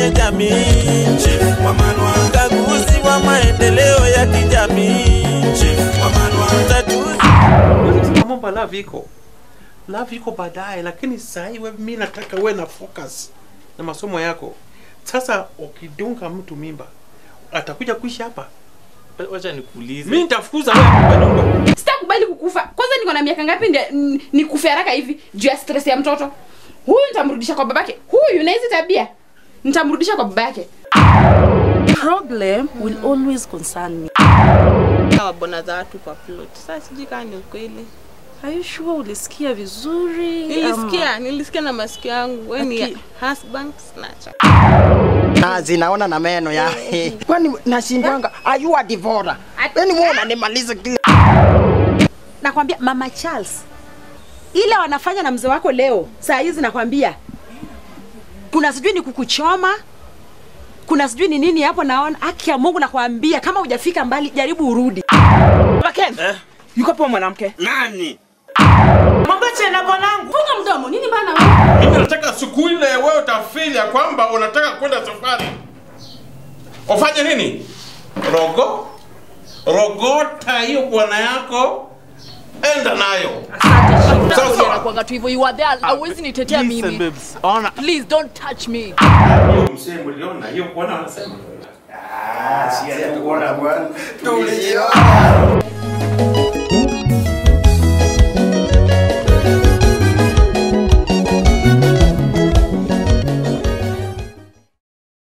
kwenye jamii, mkaguzi wa maendeleo ya kijamii, mtatuzi Kusema mambo love iko love iko baadaye, lakini saa hii wewe, mimi nataka uwe na focus na masomo yako. Sasa ukidunga mtu mimba atakuja kuishi hapa, Wacha nikuulize. mimi nitafukuza wewe kwa nyumba. sitakubali kukufa kwanza niko na miaka ngapi ndia- n- nikufe haraka hivi juu ya stress ya mtoto huyu nitamrudisha kwa babake huyu na hizi tabia nitamrudisha kwa babake problem will always concern me. wabona za watu kwa plot. Sasa sijui kama ni ukweli. Are you sure ulisikia vizuri? Nilisikia, nilisikia na masikio yangu. Wewe ni Aki- husband snatcher. na zinaona na meno ya kwani nashindwanga ayua divora yani wewe unanimaliza kile nakwambia mama Charles, ile wanafanya na mzee wako leo saa hizi, nakwambia kuna sijui ni kukuchoma, kuna sijui ni nini hapo. Naona haki ya Mungu, nakwambia kama hujafika mbali, jaribu urudi. Ken yuko po mwanamke nani? funga mdomo nini bana wewe Mimi nataka siku ile wewe utafeel ya kwamba unataka kwenda safari. Ufanye nini? Rogo rogota hiyo bwana yako, enda nayo. Sawa sawa. Nakuanga tu hivyo, you are there, hauwezi nitetea Listen, mimi. babes. Ona. Please don't touch me. Hiyo msee mliona hiyo bwana anasema. tuliona